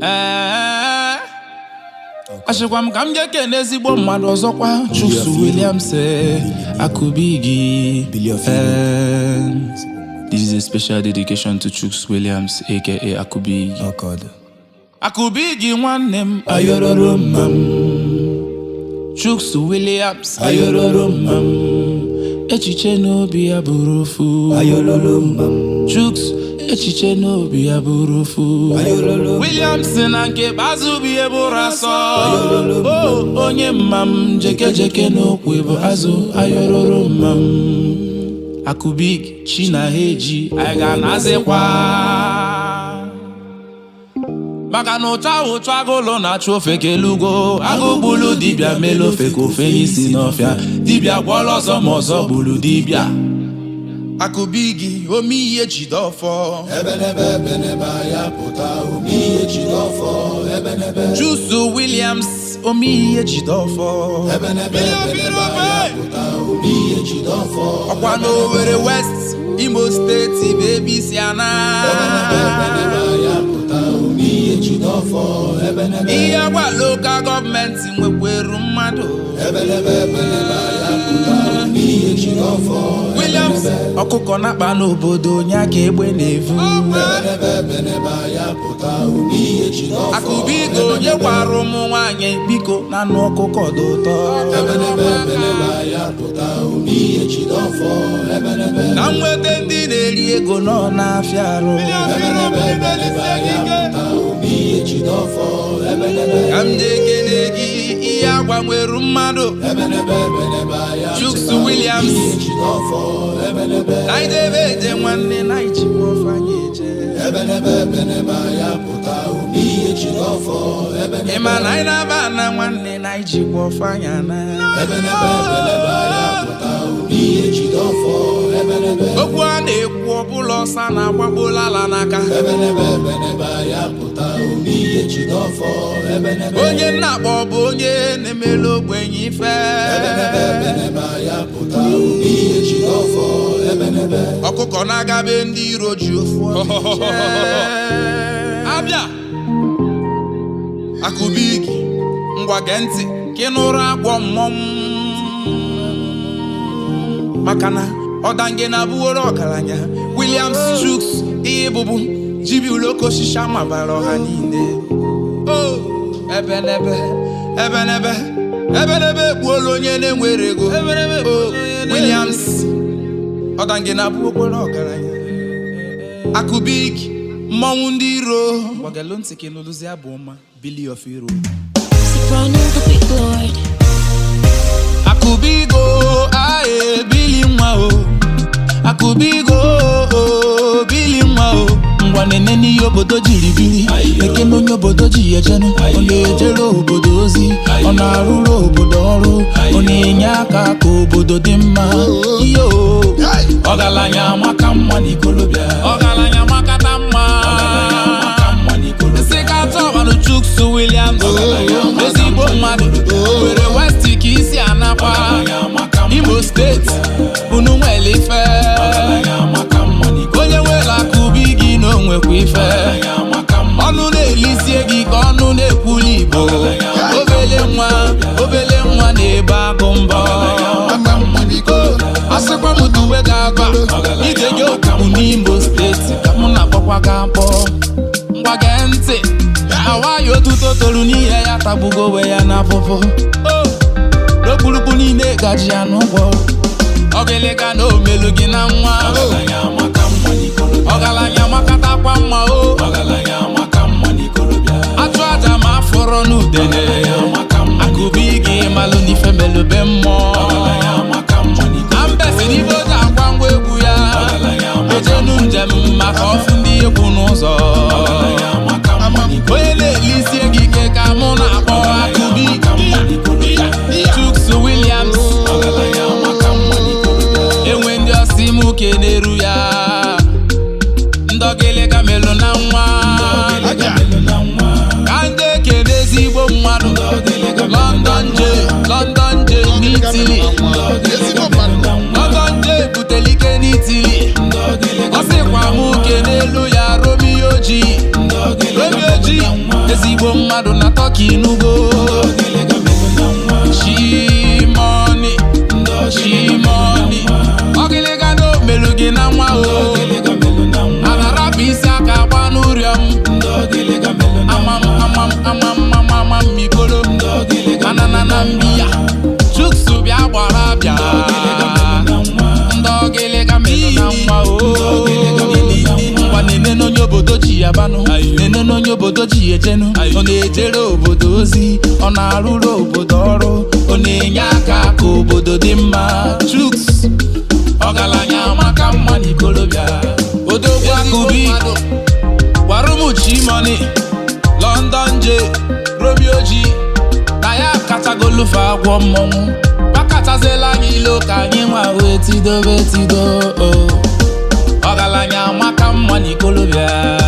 Ee, achịkwa m ka m ga-ekene ezigbo mmadụ ọzọkwa Chuks Williams eh, Akubigi Billy of Eh, This is a special dedication to Chuks Williams aka Akubigi ọkọdụ Akubigi nwanne m ayororo mma m Chuks Williams ayororo mma m echiche n'obi ya bụrụ ofu ayololo mma m Chuks echiche n'obi ya bụrụ ofu ayololo Williams na nke bazụ bụ ihe bụrụ asọ o onye mma m jeke jeke n'okwe bụ azụ ayororo mma m Akubigi chi na ha eji anyị ga-anazikwa maka na ụcha ụcha agụlụ na-achụ ofe kelugo agụ gbulu dibịa melu ofe ka ofe n'isi n'ọfịa dibịa gwọrọ ọzọ ma ọzọ gburu dibịa Akubigi ome ihe jide ọfọ ebenebe ebenebe ya pụta ome ihe jide ọfọ ebenebe Chuks Williams ome ihe jide ọfọ ebenebe ebenebe ya pụta ome ihe jide ọfọ ọkwa n'Owerri West Imo steeti bụ ebe isi ana ebenebe ya pụta ome ihe jide ọfọ ebenebe ihe gwa lokal gọọmenti nwekweru mmadụ ebenebe ebenebe ya pụta ome ihe jide ọfọ Williams ọkụkọ na-akpa n'obodo onye aka egbe na-evu ebenebe ebenebe ya pụta ome ihe jide ọfọ Akubigi onye gwara ụmụ nwanyị biko na anụ ọkụkọ dị ụtọ ebenebe ebenebe ya pụta ome ihe jide ọfọ ebenebe na nweta ndị na-eri ego nọ n'afịa arụ ebenebe ebenebe ya pụta ome ihe jide ọfọ ebenebe ka m ji ekele gị ihe agbanweru mmadụ ebenebe ebenebe ya Chuks Williams ihe jide ọfọ ebenebe na idebe eje nwanne na ijikwa ọfanye eje ebenebe ebenebe ya pụta ome ihe jide ọfọ ebenebe ị ma na anyị na-aba na nwanne na ijikwa ọfanya na ebenebe ebenebe ya pụta ome ihe jide ọfọ ebenebe okwu a na-ekwu ọbụla ọsa na-agbagbola ala n'aka ebenebe ebenebe ya pụta ome ihe jide ọfọ ebenebe onye nna akpọ bụ onye na-emelu ogbenye ife ebenebe ebenebe ya pụta ome ihe jide ọfọ ebenebe ọkụkọ na-agabe ndị iro ji ofu ọnụ eche. abịa Akubigi ngwa gee ntị ka ị nụrụ agwọ mmọnwụ maka na ọdange na-abụworo ọgaranya Williams Chuks ihe bụbu jibi uloko shisha mabara ọha niile o ebenebe ebenebe ebenebe egbuola onye na-enwere ego o Williams ọdange na-abụ okporo ọgaranya Akubigi mmọnwụ ndị iro gbagelo ntị ka ịnụlụzi abụ ọma Billy of Iro Soprano the big lord. Akubigo aye Billy nwa o Akubigo o Billy nwa o ngwa nene n'ihe obodo jiri biri ekene onye obodo ji ejenu ọ na-ejere obodo ozi ọ na-arụrụ obodo ọrụ ọ na-enye aka ka obodo dị mma iyo ọgaranya amaka mma n'ikolobịa ọgaranya makata mma nsị ka tọbanụ Chuks Williams ezigbo mmadụ were West ka isi anakwa Imo steeti unu nwere ife onye nwere Akubigi na onwekwa ife ọnụ na-elisie gị ka ọnụ na-ekwuli Igbo obele nwa obele nwa na-ebe agụ mbọ asịkwa m duwe ga-aba ije gị okwu n'Imo steeti ka mụ na-akpọkwa ga akpọ ngwa gee ntị awaghị otuto toro n'ihe ya tagbugo onwe ya n'afụfụ n'okpurukpu niile gaji ya n'ụgwọ ọgịlịga na omelu gị na nwa ọgaranya makatakwa mma o atụ aja ma afọrọ n'udene Akubigi malụ n'ife melube mmụọ ambesi n'ibe oji akwa ngwa egwu ya ejenu njem maka ọfụ ndị egwu n'ụzọ onye na-elisie gị ike ka mụ na-akpọ Akubigi Chuks Williams enwe ndị ọsị mụ keneru ya ndọgịlịga melụ na nwa mmadụ na tọki n'ugbo ọgịlịga melụ na nwa chimoni ndị ọgịlịga chimoni ọgịlịga na omelu gị na nwa o ọgịlịga melụ na nwa a na-arapụ isi aka gba n'ụrịọm ndị ọgịlịga melụ na nwa amam amam amam amam amam mikolo ndị ọgịlịga anana na mbiya chuksu bịa gbara bịa ọgịlịga melụ na nwa ndị ọgịlịga melụ na nwa o ọgịlịga melụ na nwa ngwa nene n'onye obodo ji ya banụ nene n'onye obodo ji ya ejenu ọ na-ejere obodo ozi ọ na-arụrụ obodo ọrụ ọ na-enye aka ka obodo dị mma chuks ọgaranya maka mma n'ikolobịa odogwu akụbi warumuchimoni london j romeo ji na ya katagolufe agwọ mmọnwụ gbakọtazila anyị ilo ka anyị nwa wee tidobe tido o ọgaranya maka mma n'ikolobịa